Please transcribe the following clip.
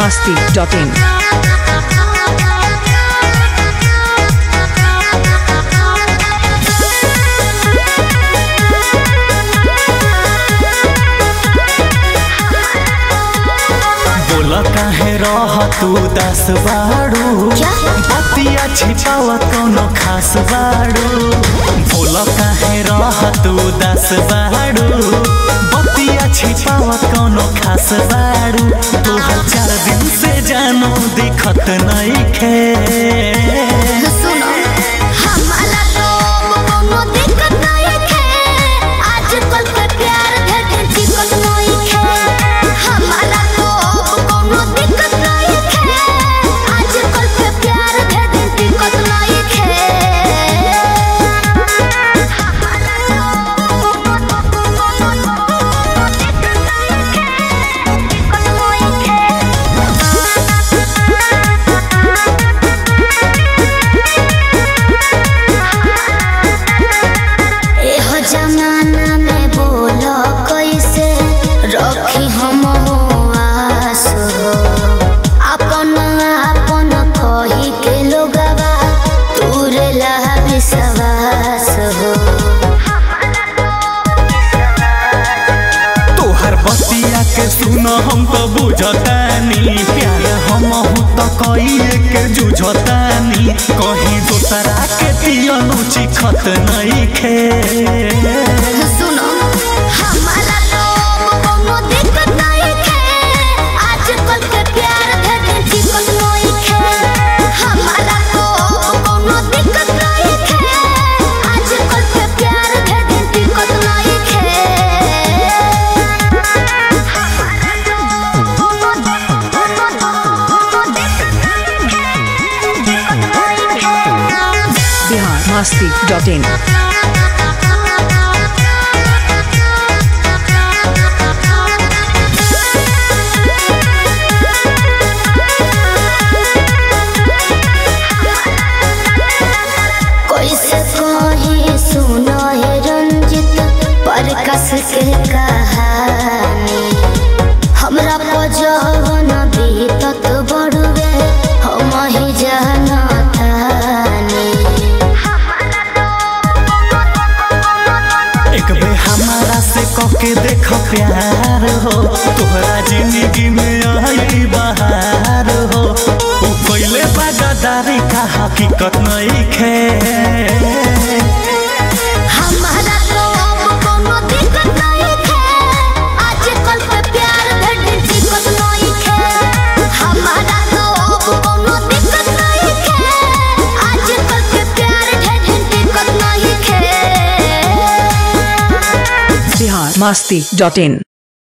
masti.in. बोला काहे रह तू दस बाड़ू बतिया छिपावा कोनो खास बाड़ू बोला काहे रह तू दस बाड़ू बतिया छिपावा कोनो खास बाड़ू तू चार दिन से जानो दिखत नहीं खे सुनो हमारा तो कोनो दिक्कत नहीं है आजकल के प्यार धड़कन टिकट नहीं है हमारा तो कोनो दिक्कत नहीं है आजकल के प्यार धड़कन टिकट नहीं है हमारा तो कोनो दिक्कत नहीं है टिकट एहो जमाना में बोलो कैसे रखी हम आस हो अपन अपन कही के लोगवा तूरे ला विश्वास हो तोहर बतिया के सुन हम तो बुझतानी प्यार हम तो कइए के जुझतानी कहीं दोसरा के पियनु चिखत नहीं खे सुनो हमारा तो कोनो दिक्कत नहीं है आजकल के प्यार धड़कन टिकट नहीं है हमारा तो कोनो दिक्कत नहीं है आजकल के प्यार धड़कन टिकट नहीं है हमारा तो कोनो दिक्कत नहीं है टिकट नहीं है Bihar masti.in. कैसे कही सुनो है रंजित पर कस के कहानी हमरा पजवन बीतत बड़ुए हम ही जानतानी एक बे हमारा से कके देख प्यार हो तोहरा जिंदगी में आई बहार हो उ कइले बागदारी का हकीकत नहीं खे हमारा तो अब कोनो दिक्कत नहीं है आजकल के प्यार धड़कन टिकट नहीं है हमारा तो अब कोनो दिक्कत नहीं है आजकल के प्यार धड़कन टिकट नहीं है Bihar masti.in.